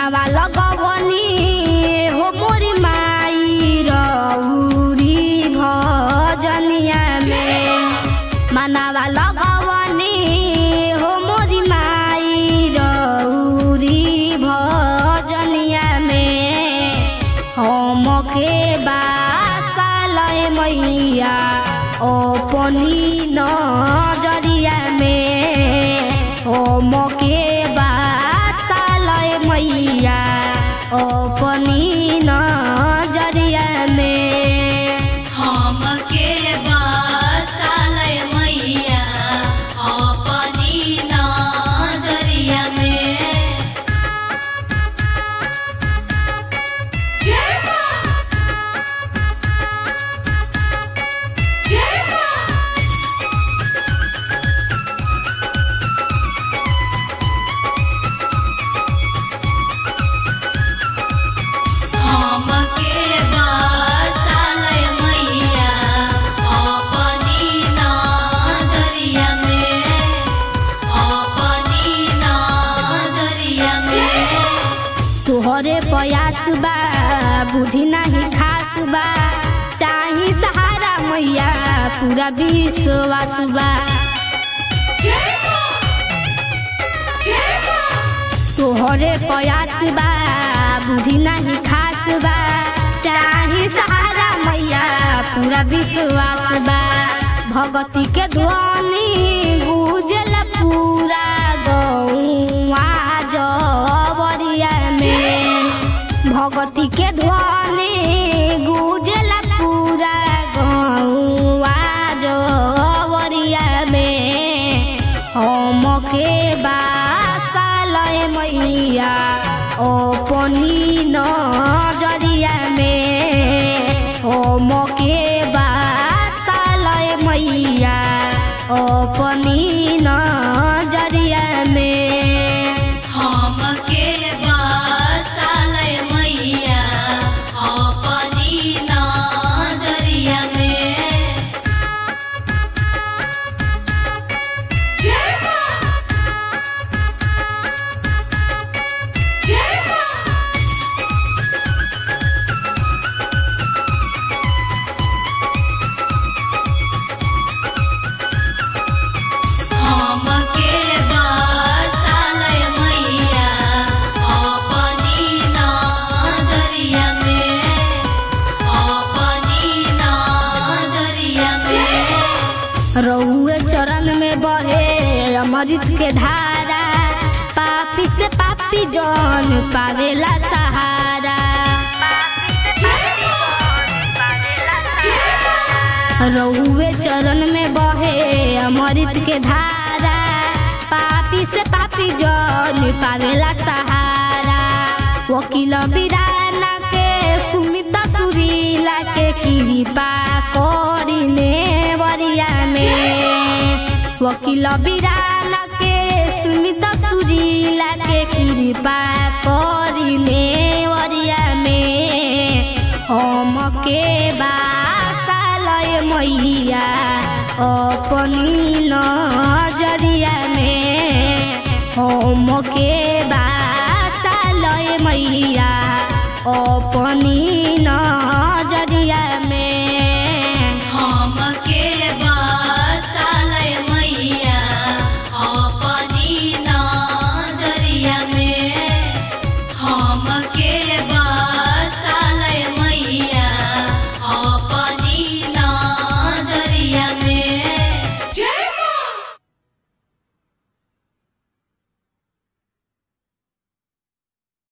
मनावा लगवनी हो मोरी माई रौरी भजनिया में मनावा लगवनी हो मोरी माई रौरी भजनिया में हमके बासालय मैया अपनी नजरिया में हमके बासालय मैया अपनी नजरिया में हमके बसालय मैया अपनी नजरिया में हमके बसालय मैया अपनी नजरिया में अपनी नजरिया में तोहरे प्रयास बा बुद्धि नाही खास बा चाही सहारा मैया पूरा विश्वास बा तोहरे प्रयास बा बुद्धि नाही खास बा चाही सहारा मैया पूरा विश्वास बा भगती के ध्वनि गुजल पूरा गौआ जवरिया में भगती के ध्वनि गुजल पूरा गौआ जवरिया में हमके बासालय मैया अपनी नजरिया में हमके बासालय मैया अपनी नजरिया में हमके बसालय मैया अपनी नजरिया में हमके बसालय मैया अपनी नजरिया में अपनी नजरिया में रउए चरण में बहे अमृत के धारा पापी से पापी जन पावेला सहारा रउए चरण में बहे अमृत के धारा पापी से पापी जन पावेला सहारा वकील बिराना के सुमित सुरीला के कृपा करिने वरिया में वकील बिराना के सुमित सुरीला के कृपा करिने वरिया में हमके बासालय मैया अपनी नजरिया में हमके बासालय मैया अपनी